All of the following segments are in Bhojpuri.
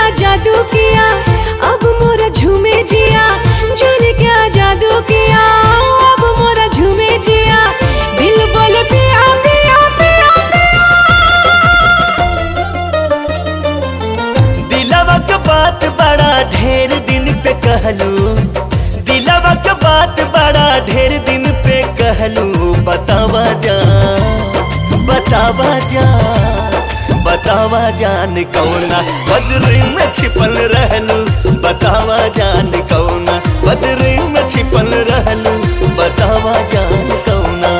जादू किया अब मोरा झूमे जिया जाने क्या जादू किया अब मोरा झूमे जिया दिल बोले पिया पिया पिया पिया दिलवा के बात बड़ा ढेर दिन पे कहलू दिलवा के बात बड़ा ढेर दिन पे कहलू बतावा जा बतावा जा बतावा जान कौना बदरी में छिपल रहलू बतावा जान कौना बदरी में छिपल रहलू बतावा जान कौना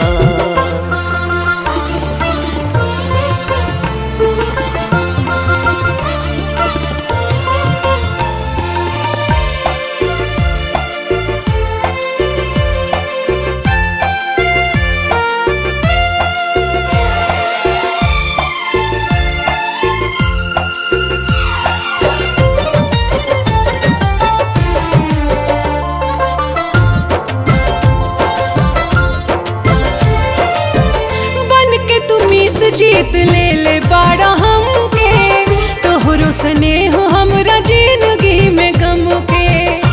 बन के तू मीत जीत ले ले बाड़ा हमके तोहरो स्नेह हमरा जिंदगी में गम के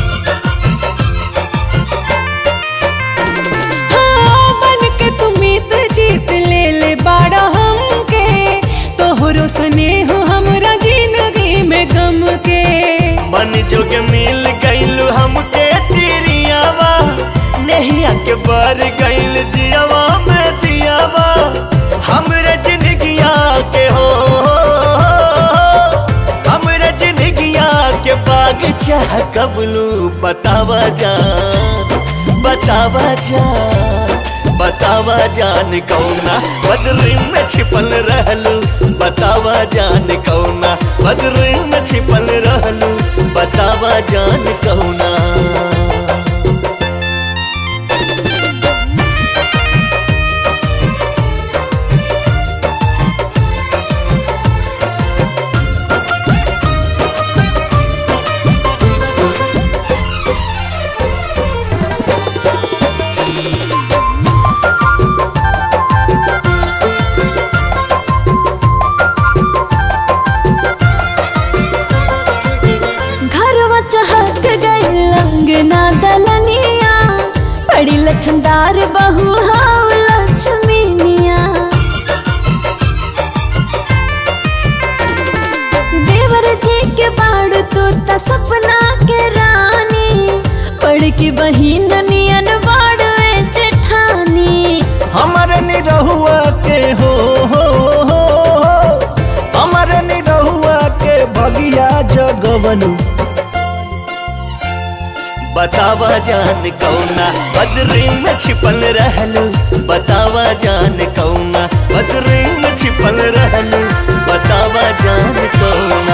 हाँ, बन के तू मीत जीत ले ले बाड़ा हमके तोहरो स्नेह हमरा जिंदगी में गम के मन जोग मिल गईल हमके तिरियावा नहिया के बर गईल जियावा में दियावा हमरे जिंदगिया के हो हमरे जिंदगिया के बाग चाह कबलू बतावा जान बतावा जान बतावा जान कौना बदरी में छिपल रहलू बतावा जान कौना बदरी में छिपल रहलू बतावा जान कौना घरवा चहक गई अंगना दलनिया बड़ी लछनदार बहू हाव लक्ष्मीनिया देवर जी के बाड़ तू त सपना के रानी बड़ की बहिन नियन बाड़ जेठानी हमर निरहुआ के हो हो हो हो हमर निरहुआ के भगिया जगवलू बतावा जान कौना बदरी में छिपल रहलू बतावा जान कौना बदरी में छिपल रहलू बतावा जान कौना